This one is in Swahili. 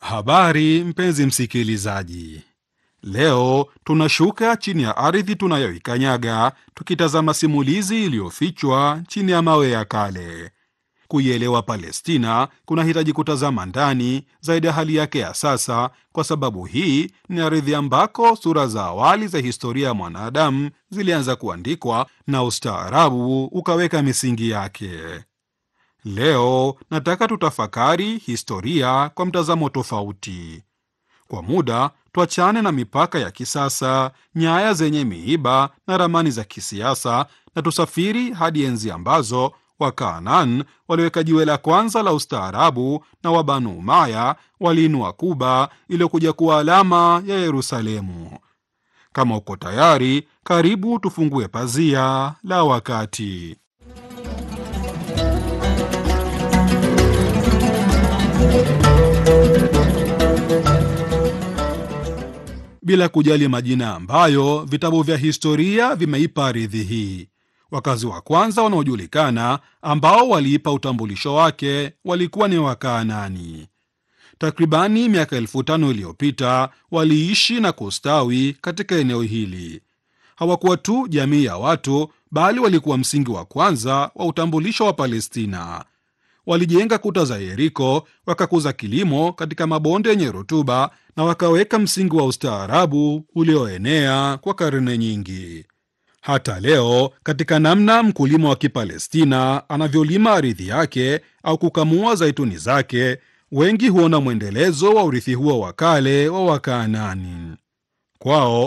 Habari mpenzi msikilizaji, leo tunashuka chini ya ardhi tunayoikanyaga tukitazama simulizi iliyofichwa chini ya mawe ya kale. Kuielewa Palestina kunahitaji kutazama ndani zaidi ya hali yake ya sasa, kwa sababu hii ni ardhi ambako sura za awali za historia ya mwanadamu zilianza kuandikwa na ustaarabu ukaweka misingi yake. Leo nataka tutafakari historia kwa mtazamo tofauti. Kwa muda tuachane na mipaka ya kisasa, nyaya zenye miiba na ramani za kisiasa, na tusafiri hadi enzi ambazo Wakanaan waliweka jiwe la kwanza la ustaarabu na Wabanu Umaya waliinua Kuba iliyokuja kuwa alama ya Yerusalemu. Kama uko tayari, karibu tufungue pazia la wakati. Bila kujali majina ambayo vitabu vya historia vimeipa ardhi hii, wakazi wa kwanza wanaojulikana ambao waliipa utambulisho wake walikuwa ni Wakaanani. Takribani miaka elfu tano iliyopita waliishi na kustawi katika eneo hili. Hawakuwa tu jamii ya watu, bali walikuwa msingi wa kwanza wa utambulisho wa Palestina. Walijenga kuta za Yeriko, wakakuza kilimo katika mabonde yenye rutuba na wakaweka msingi wa ustaarabu ulioenea kwa karne nyingi. Hata leo, katika namna mkulima wa Kipalestina anavyolima ardhi yake au kukamua zaituni zake, wengi huona mwendelezo wa urithi huo wa kale wa Wakaanani. Kwao